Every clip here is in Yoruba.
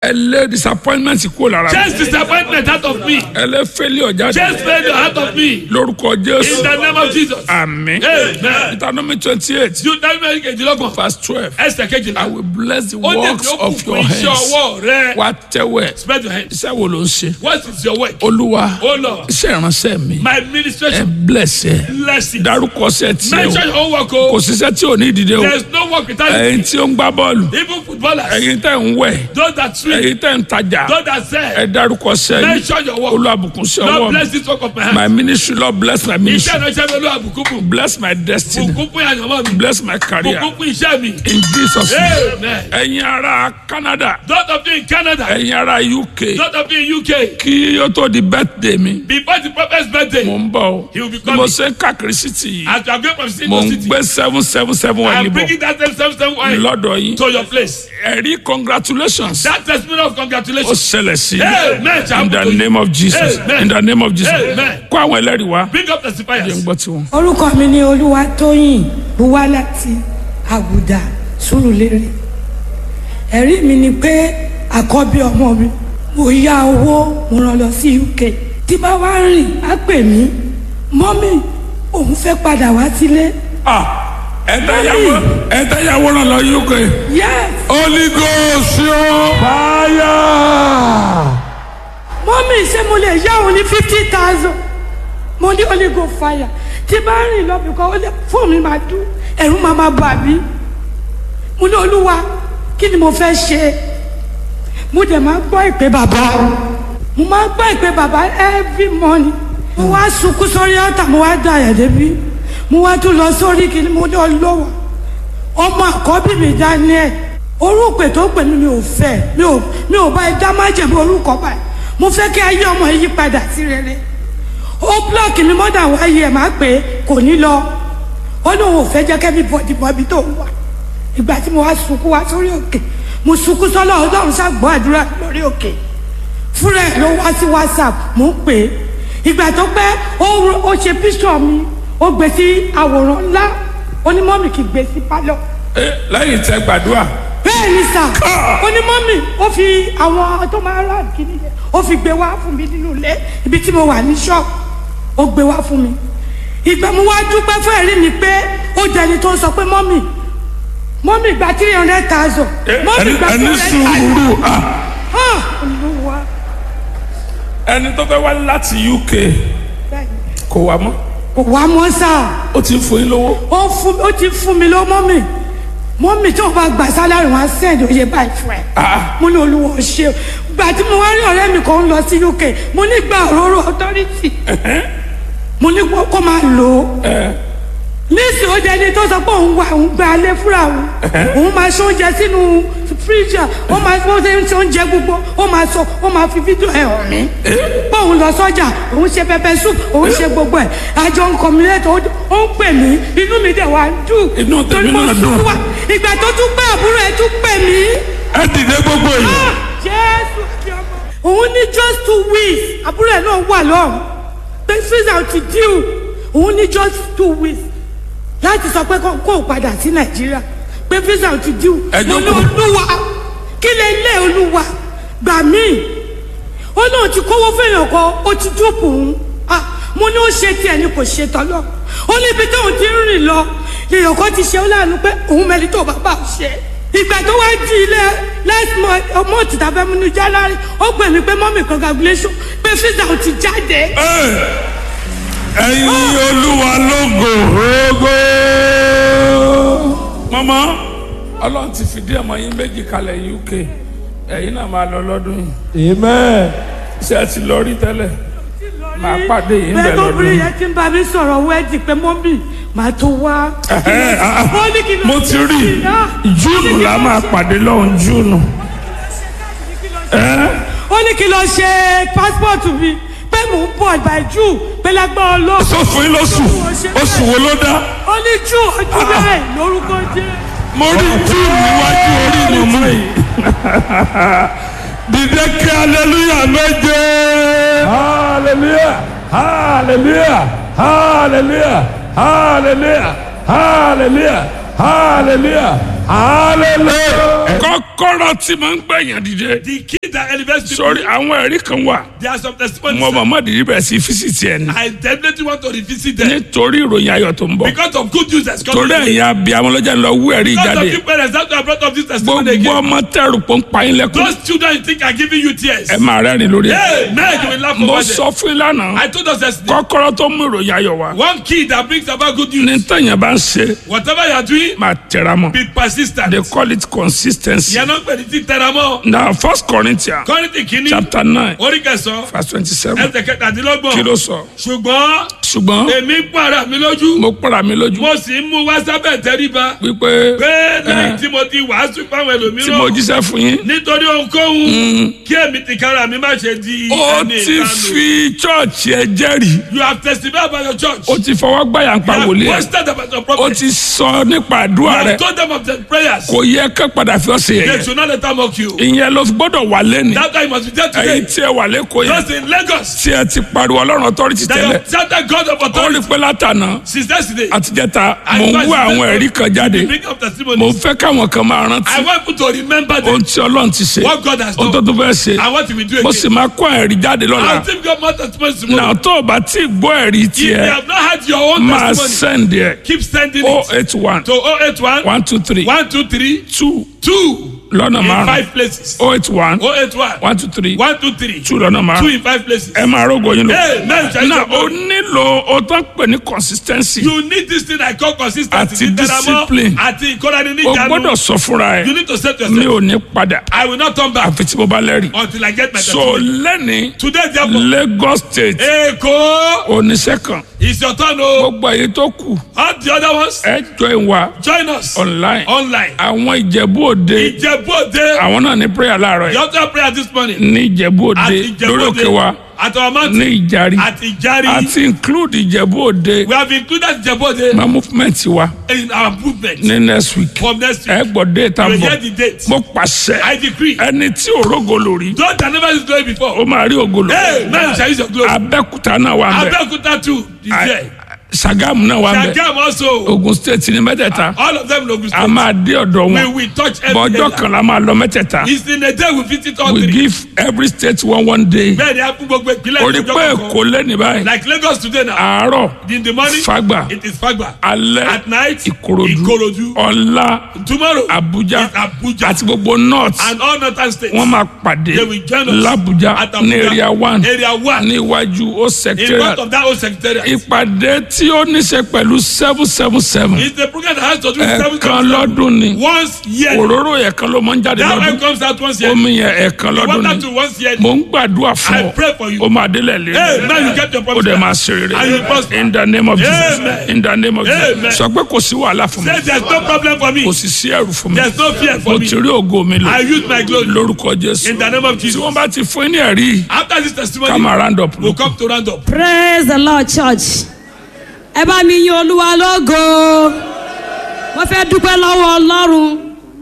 ẹ lé disappointment kúrò lára mi Chase disappointment out of me. ẹ lé failure jáde Chase failure out of me. lórúkọ In jésù the name of Jesus. àmín Amen. deuteronomy twenty eight Deuteronomy kejìlélọ́gbọ̀n. verse twelve Ẹsẹ̀ I kejìlá. will bless the Ó ní works èmi ó kún of fún your iṣẹ́ hands ọwọ́ rẹ. wá tẹ́wẹ̀ Spread your hands. iṣẹ́ wo ló ń ṣe What is your work? olúwa Oh Lord. iṣẹ́ ìránṣẹ́ mi My ẹ administration. bless ẹ Bless it. dárúkọ ṣẹ́ tí ẹ Mention o your own work kò o. síṣẹ́ tí ò ní ìdílé o There is no work without it. ẹ̀yin tí ó ń gbá bọ́ọ̀lù Even footballers. ẹ̀yin tẹ́ ń wẹ̀ Those that swim. ẹ̀yin tẹ́ ń tajà Those that ẹ sell. dárúkọ ṣẹ́ yìí Mention your work. olúwàbùkún sí ọwọ́ Lord mi bless this work of my hand. my ministry lord bless my Iṣẹ́ ministry ìránṣẹ́ mi olú àbùkù bless my destiny Bùkún fún àyànmọ́ mi. bless my career Bùkún fún iṣẹ́ mi. in jesus name Amen. ẹ̀yin ará canada Those of you in Canada. ẹ̀yin ará uk Those of you in UK. kí ó tó di birthday mi Before the prophet's birthday. mo ń bọ̀ o He will be bí mo coming. ṣe ń káàkiri city yìí As you are going from city mo to ń city. gbé seven seven seven wà I'm níbọ̀ bringing that same same same oil lọ́dọ̀ yín to your place. ẹ̀rí congratulations That testimony of ó congratulations. ṣẹlẹ̀ sí Amen. in the name of jesus Amen. in the name of jesus Amen. kó àwọn ẹlẹ́rìí wá Bring up jẹ́ ń testifiers. gbọ́ tiwọn. orúkọ mi ni olúwatóyìn buwá láti àgùdà sùrùlérè ẹ̀rí mi ni pé àkọ́bí ọmọ mi mo yá owó mo rán lọ sí uk tí bá wá rìn á pè mí mọ́mì òun fẹ́ padà wá sílé Ah, ẹ̀dá yàwó ẹ̀dá yàwó ràn lọ uk yes holy ghost yóò fire. mọ́mì ṣé mo lè yá òun ní fifty thousand mo ní holy go fire tí bá rìn lọ bìkọ́ ó lè fóònù mi máa dún ẹ̀rù máa máa bà mí mo ní olúwa kí ni mo fẹ́ ṣe mo dẹ̀ máa gbọ́ ìpè bàbá mo máa gbọ́ ìpè bàbá every morning mo wá sunkún sórí ọ̀tà mo wá da ẹ̀ débi mo wá tún lọ sórí kìíní mo ní ọlọ́wọ́ ọmọ àkọ́bí mi daniel orúkọ tó pè mí mi ò fẹ́ mi ò mi ò bá ẹ dá májèmí orúkọ báyìí mo fẹ́ kí ayé ọmọ yìí padà sí rere ó blọọkì mi mọ́dà wáyé ẹ̀ máa pè é kò ní lọ ó lóun ò fẹ́ jẹ́ kẹ́mi bọ̀dì bọ̀bí tó wà ìgbà tí mo wá sunkún wá sórí òkè mo sunkún sọ́lọ́ ọlọ́run ṣàgbọ́ àdúrà lórí òkè fúnra ẹ̀ ló wá sí whatsapp mo ń pè é ìgbà tó pẹ́ ó ro- ó ṣe píṣọ̀ mi ó gbé sí àwòrán ńlá onímọ̀mì kì í gbé sí pálọ̀ Eh, lẹ́yìn tẹ gbàdúrà bẹ́ẹ̀ ni sà onímọ̀mì ó fi àwọn tó máa rà kíní yẹn ó fi gbé wá fún mi nínú ilé ibi tí mo wà ní ṣọ́ọ̀bù ó gbé wá fún mi ìgbà mo wá dúpẹ́ fún ẹ̀rí mi pé ó jẹni tó ń sọ pé mọ́mì mọ́mì gba three hundred thousand mọ́mì ẹni gba three ẹni hundred thousand sùúrù ah, ah olúwa ẹni tó fẹ́ wá láti uk bẹ́ẹ̀ ni. kò wá mọ́ kò wá mọ́ sáà ó ti ń fún yín lówó ó fún ó ti fún mi lọ mọ́mì mọ́mì tó bá gbà sálárì wọn á sẹ́ẹ̀dì oyè báyìí fún ẹ. mo ní olúwo ṣe o gbà tí mo wá rí ọ̀rẹ́ mi kan ń lọ sí uk mo ní gba òróró authority mo ní kó kó máa lò ó níìsì ó jẹ́ ẹni tó sọ pé òun wà òun gba alẹ́ fúnra òun òun máa ṣe oúnjẹ sínú fíríjà ó máa bó ṣe ń ṣe oúnjẹ gbogbo ó máa sọ ó máa fi fídíò ẹ̀ hàn mí pé òun lọ sọ́jà òun ṣe pẹpẹ soup òun ṣe gbogbo ẹ̀ àjọ ń kọ̀mílẹ́tọ̀ ó ń pè mí inú mi dẹ̀ wá ń dùn Inú tèmi torí mo náà dùn. sunkún wá ìgbà tó tún pé àbúrò ẹ̀ tún pè mí ẹ dìde gbogbo yìí Ah, jésù àti ọmọ. òun ní just two weeks àbúrò ẹ̀ náà wà lọ́rùn pé visa ti díù òun ní just two weeks láti sọ pé kó kó o padà sí nàìjíríà pé visa ti díù Ẹ mo ní jókòó. olúwa kí lè lé olúwa gbà mí ó náà ti kówó fẹ́yàn kan ó ti dúpọ̀ òun ah mo ní ó ṣe tiẹ̀ ni kò ṣe tọ́lọ́ ó ní ibi tóun ti ń rìn lọ èèyàn kan ti ṣe ó láàánú pé òun mẹ́ni tó bàbá ò ṣe ìgbà tó wá di ilé last month ọmọ òtítà fẹ́ mú ní january ó pè mí pé mọ́mì congratulation pé visa ò ti jáde ẹyin olúwa lógo ogo. mọ́mọ́ ọlọ́run ti fìdí ọmọ yín méjì kalẹ̀ uk ẹ̀yin náà máa lọ lọ́dún yìí Amen. ṣé ẹ ti lọ rí tẹ́lẹ̀ Màá pàdé yín bẹ́ẹ̀ bẹ̀ tó lọ́dún. bí yẹn ti ń bá mi sọ̀rọ̀ wẹ́ẹ̀dì pé mọ́mì màá tó wá. Ẹ̀hẹ́, ah, ah. Ó ní kí ló mo ṣe ti rí báyìí náà? júùnù la máa pàdé lọ́hùn júùnù. Ẹ́, ó ní kí lọ ṣe pásítọ̀tù mi pé mò ń bọ̀ by june pé lágbára ọlọ́run. sọ fún yín lóṣù oṣù wo ló dá ó ní june ojú bẹ́ẹ̀ lórúkọ jẹ́. mo rí júùnù níwájú orí mi mú yìí. dìde kí aleluya méje. Hallelujah. Hallelujah. Hallelujah. Hallelujah. Hallelujah. Hallelujah. hallelujah. kọ́kọ́rọ́ tí mo ń gbẹ̀yàn dìde The key that elevates people. sórí àwọn ẹ̀rí kan wà There are some testimonies. mo mọ̀mọ́ dìde bẹ̀rẹ̀ sí físìtì ẹ̀ ní I definitely want to revisit them. nítorí ìròyìn ayọ̀ tó ń bọ̀ Because of good news that's coming. torí ẹ̀yin abiyamọ lọ́jà ń lọ wú ẹ̀rí Because jáde of you parents, that's why I brought up this testimony gbogbo again. ọmọ tẹrù pọ̀ ń pa yín lẹ́kùn Those children you think are giving you tears. ẹ máa rẹ́rìn lórí ẹ̀ Hey, man, you will laugh mo over sọ them. fún yín lánàá I told us yesterday. kọ́kọ́rọ́ tó mú ìròyìn ayọ̀ wá One key that brings about good ní news. tẹ̀yìn bá ń ṣe Whatever you are doing, máa tẹ̀ra mọ́ be persistent. they call it consistency Ìyẹn náà ń pè ní títẹ̀ra mọ́. na first corinthians Kọ́rìntì kìíní. chapter nine Orí kẹsàn-án. verse twenty seven Ẹsẹ̀ kẹtàdínlọ́gbọ̀n. kí ló sọ Ṣùgbọ́n ṣùgbọ́n èmi ń pààrà mi lójú. mo pàrà mi lójú Mo sì ń mú wá sábẹ̀ tẹríba. wípé Pé lẹ́yìn tí mo ti wàásù fáwọn tí mo ẹlòmíràn. jíṣẹ́ fún yín Nítorí ohunkóhun. Kí èmi tìkára mi má ṣe di ó ẹni ti ìdánù. fi chọ́ọ̀chì ẹ jẹ́rìí You have testified about your church. ó ti fọwọ́ gbàyà ń pa You wòlíì have ẹ̀ boasted about your ó prophet. ti sọ nípa You àdúrà rẹ̀ have told them of the prayers. kò yẹ ká padà fi ọ́ sí They ẹ̀yẹ should not let them mock you. ìyẹn ló fi gbọ́dọ̀ wà lẹ́nu That's why you must be there ẹ̀yin today. tí ẹ wà lẹ́kọ̀ọ́ yẹn Just in Lagos. tí ẹ ti pariwo ọlọ́run authority That you tẹ́lẹ̀ have shouted God of ó rí authority pé látànà since yesterday. àtijẹ́ta I mò ń advise wá you àwọn that ẹ̀rí kan jáde you bring up mò ń testimonies. fẹ́ káwọn kan máa rántí I want you to remember them. ohun tí ọlọ́run ti ṣe What God has ohun tó done. tó fẹ́ ṣe And what he will do mo sì again. máa kó ẹ̀rí jáde lọ́la I'll give God more testimonies náà tomorrow. tó o bá tí ì gbọ́ ẹ̀rí If you tiẹ̀ have not had your own máa testimony, send ẹ̀ keep sending o it eight one to 081 one two three 123 two 2 lọ́nà in márùn five places. o eight one 081 one two three 123 two lọ́nà 2 márùn in five places. ẹ máa rógo yín lọ. Hey, man, shall náà you o nílò o tó ń pè ní consistency You need this thing I call consistency. Àti Dídára mọ́, discipline. Àti ìkọ́ra ní o níjànú. gbọ́dọ̀ sọ fúnra You ẹ̀ need to say to mi yourself, ò ní padà I will not turn back àfi tí mo bá lẹ́rìí. until I get my so testimony. lẹ́ni Today, therefore, Lagos state Èkó oníṣẹ́ kan is your turn o. gbogbo èyí tó kù All the other ones, ẹ join wa join us online online. àwọn ìjẹ̀bú òde Ìjẹ̀bú Òde, àwọn náà ní prayer láàárọ̀ you yìí have to have prayer this morning. ní ìjẹ̀bú òde At Ìjẹ̀bú lórí òkè wa Òde, at our ní mountain, ìjàrí at Ìjàrí. àti include ìjẹ̀bú òde We have included Ìjẹ̀bú Òde ma movement wa in our movement ní next week from next ẹ week. gbọ́ déètà You will bọ̀ hear the date. mo pàṣẹ I decree. ẹni tí òrógo lórí Those that never used glory before. ó máa rí ògo lò Hey, now you shall use your glory. abẹ́kúta náà wà ń bẹ̀ Abeokuta too is there. Sagamu náà wà ń bẹ̀ Shagam also. Ogun state ní mẹ́tẹ̀ẹ̀ta All of them in Ogun a State. máa dé ọ̀dọ̀ We wọn will touch every bọ́jọ́ area. kan la máa lọ mẹ́tẹ̀ẹ̀ta It's in a day we visit all we three. give every state one one day Bẹ́ẹ̀ ni a fún gbogbo ìpínlẹ̀ orí ìjọba pé kọ̀ọ̀kan. èkó lẹ́ni báyìí Like Lagos today now. àárọ̀ In the morning, Fagba. it is Fagba. alẹ́ At night, ìkòròdú Ikorodu. ọ̀la Tomorrow, abuja it's Abuja. àti gbogbo north And all northern states. wọ́n máa pàdé They will join us làbújá at ní Abuja. area one Area one. ní iwájú ó In secretariat front of that old secretariat. ìpàdé tí ó níṣe pẹ̀lú seven seven seven It's a program that has to do with seven ẹ̀ẹ̀kan seven lọ́dún ni Once year. òróró ẹ̀ẹ̀kan ló máa ń jáde That one lọ́dún comes out once year. omi yẹn ẹ̀ẹ̀kan The lọ́dún water ni to once year. mò ń gbàdúrà fún I ọ pray for you. ó máa délẹ̀ lé Hey, man, you get your ó promise. dẹ̀ máa ṣe And you rere prosper. in the name of Jesus Amen. in the name of Amen. Jesus sọ pé kò sí wàhálà fún mi Say there's no problem for me. kò sì sí ẹrù fún mi There's no fear mo for me. ti rí ògo mi lò I use my glory. lórúkọ Jésù In the name of tí Jesus. wọ́n bá ti fún ní ẹ̀rí After this ká testimony, máa round up we'll come to round up. praise the lord church ẹ bá mi yin olúwa lógo mo fẹ́ dúpẹ́ lọ́wọ́ ọlọ́run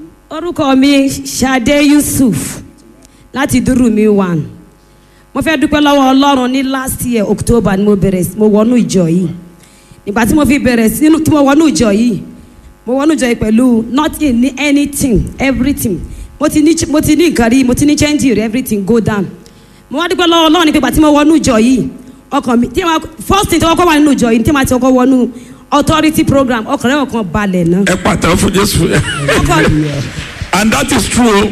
orúkọ mi Ṣadé Yusuf láti dúró mi one mo fẹ́ dúpẹ́ lọ́wọ́ ọlọ́run ní last year October ni mo bẹ̀rẹ̀ sí- mo wọnú ìjọ yìí nígbà tí mo fi bẹ̀rẹ̀ sí tí mo wọnú ìjọ yìí mo wọnú ìjọ yìí pẹ̀lú nothing ní anything everything mo ti ní mo ti ní nǹkan rí mo ti ní change rí everything go down mo wá dúpẹ́ lọ́wọ́ ọlọ́run ní pé ìgbà tí mo wọnú ìjọ yìí ọkàn mi tí ma first thing tí wọ́n kọ́ wà nínú ìjọ yìí tí ma ti kọ́ wọnú authority program ọkàn rẹ̀ ọkàn balẹ̀ náà ẹ pàtàkì fún Jésù ọkàn and that is true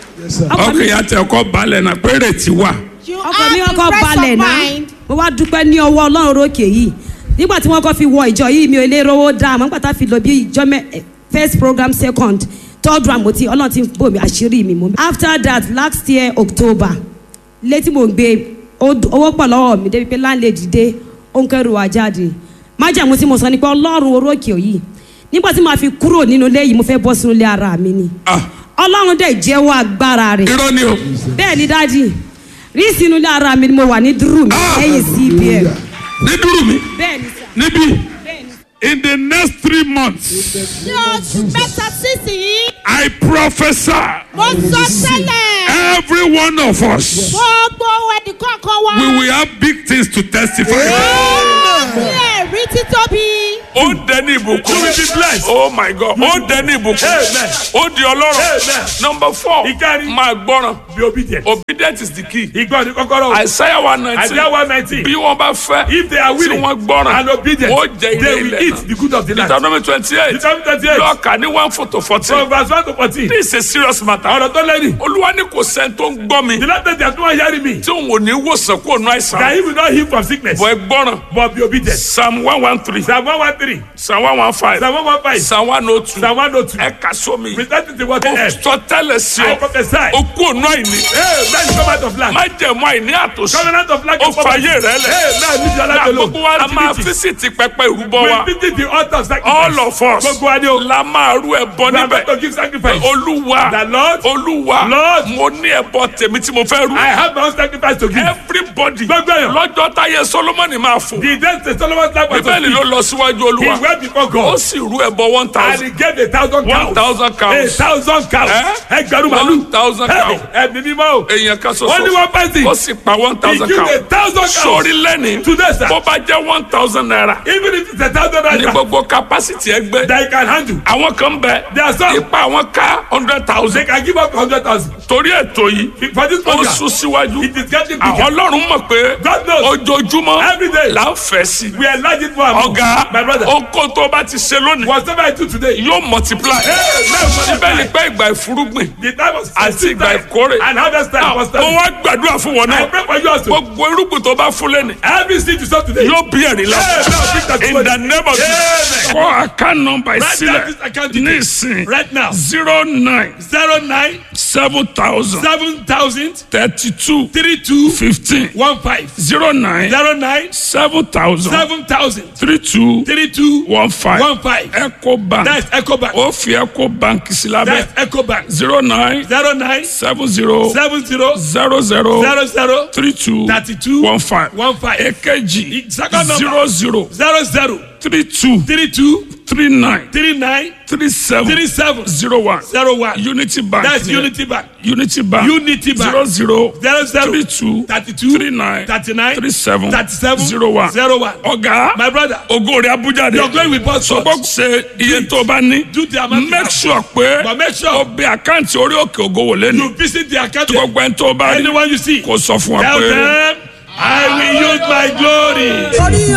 ọkàn mi ọkàn yà tẹ ọkọ balẹ̀ náà pé rètí wà You ọkàn mi have ọkọ the rest balẹ̀ of náà mind. mo wá dúpẹ́ ní ọwọ́ ọlọ́run rókè yìí nígbà tí wọ́n kọ́ fi wọ ìjọ yìí mi ò lè rówó dá àmọ́ nígbà tá a fi lọ bí ìjọ mẹ́ eh, first program second third round mo ti ọlọ́run ti bò mí àṣírí mi mo. after that last year October létí mo ń gbé ó d- owó pọ̀ lọ́wọ́ mi débi pé láńlẹ́dì dé ó ń kẹ́rù wá jáde májàmú tí mo sọ ni pé ọlọ́run orókè yìí nígbà tí màá fi kúrò nínú ilé yìí mo fẹ́ bọ́ sínú ilé ara mi ni ah ọlọ́run dẹ̀ jẹ́wọ́ agbára rẹ̀ irọ́ ni o bẹ́ẹ̀ ni dájì rí sínú ilé ara mi ni mo wà ní dúró mi Ah! lẹ́yìn cbn ní dúró mi bẹ́ẹ̀ ni sà níbí bẹ́ẹ̀ ni sà. in the next three months Ní oṣù mẹ́ta sísìn, I prophesy mo sọ tẹ́lẹ̀. every one of us Gbogbo ẹnìkọ̀ọ̀kan wa. we will have big things to testify about. Ní ẹ̀rí títóbi. ó dẹni ìbùkún You will be blessed. oh my god ó dẹni ìbùkún Amen. ó di ọlọ́rọ̀ Amen. number four Ìkárí. máa gbọ́ràn Be obedient. obedient is the key Ìgbọ́ ni kọ́kọ́rọ́. Isaiah one nineteen Isaiah one nineteen. bí wọ́n bá fẹ́ If they are tí willing wọ́n gbọ́ràn and obedient, ó jẹ they ilé will ilẹ̀ eat náà the good of the land. Deuteronomy twenty eight Deuteronomy twenty eight. lọ́ọ̀kà ní one four to fourteen From verse one to fourteen. this is a serious matter Ọ̀rọ̀ tó lẹ́yìn. olúwa ní kò sẹ́ni tó ń gbọ́ mi The Lord said they are not hearing me. tí òun ò ní wòsàn kó nu àìsàn That he will not heal from sickness. bọ̀ ẹ gbọ́ràn But be obedient. psalm one one three Psalm one one three. psalm one one five Psalm one one five. psalm one oh two Psalm one oh two. ẹ kà sómi Present it to what they ó have. sọ tẹ́lẹ̀ sí I ọ prophesy. ó kú ònú àìní Hey, man, come out of land. má jẹ̀mú àìní àtòsí Covenant of land. ó fàyè rẹ lẹ̀ Hey, man, leave your na life alone. gbogbo wa a máa Activity. físìtì pẹpẹ ìrúbọ wa We visit the altar of sacrifice. all of us Gbogbo wa ni o. la máa rú ẹbọ We are going níbẹ̀ to give sacrifice. olúwa The Lord. olúwa Lord. mo ní ẹbọ tèmi tí mo fẹ́ rú I have my own sacrifice to give. everybody Gbogbo èèyàn. lọ́jọ́ táyé solomoni máa fò The day the Solomon's life was bíbélì ló lọ síwájú He olúwa went before ó God. sì rú ẹbọ one And thousand he gave a thousand cows. one thousand A cows thousand cows. Eh? Ẹgbẹ̀rún one màlúù. thousand cows Ẹ̀mí mímọ́ o. èèyàn kan Only ṣoṣo one person. ó sì pa one He thousand gave a cows thousand cows. sórí lẹ́ni Today, sir. bó bá jẹ́ one thousand naira Even if it's a thousand ní naira. gbogbo capacity ẹgbẹ́ That he can handle. àwọn kan bẹ There are some. ipa àwọn ká hundred They thousand can give up hundred thousand. torí ètò yìí For this ó program. sún síwájú It is getting àwọn bigger. ọlọ́run mọ̀ pé God knows. ojoojúmọ́ Every day. là ń fẹ́ sí We are large it for our ọ̀gá My brother. oko tó bá ti ṣe lónìí Whatever I do today. yóò multiply Hey, now síbẹ̀ ni multiply. pé ìgbà ìfúrúgbìn The time was Àti seed ìgbà time ìkórè. And harvest time was mo time. wá gbàdúrà fún wọn I náà pray for you also. gbogbo irúgbìn tó bá fún lẹ́nu Every seed you sow today. yóò bí ẹ̀rí la Hey, now bring that in to the name of Jesus Amen. kọ́ account number Write down ìsílẹ̀ this account ní details. ìsìn Right now. zero nine Zero nine seven thousand seven thousand thirty two three two fifteen one five. zero nine Zero nine seven thousand seven thousand three two three two one five one five. eco bank That's EcoBank. ó fi eco bank sí lábẹ́ That's EcoBank. zero nine Zero nine seven zero seven zero zero zero zero zero three two thirty two one five one five. èkejì Second number. zero zero Zero zero three two three two three nine three nine three seven three seven zero one zero one. unity bank That's ni ẹ. Unity Bank. unity bank Unity Bank. zero zero Zero zero three two thirty two three nine thirty nine three seven thirty seven zero one zero one. ọ̀gá My brother. ògo rẹ̀ abuja de Your glory will burst forth. sọgbọ́n ṣe iye tó o bá ní Do the amount you make have. sure pé But make sure o bẹ àkáǹtì orí òkè ògo wò lẹ́nu you visit the account. tí gbogbo ẹni tó o bá rí Anyone you see. kò sọ fún wa Tell pé. them I will use my glory.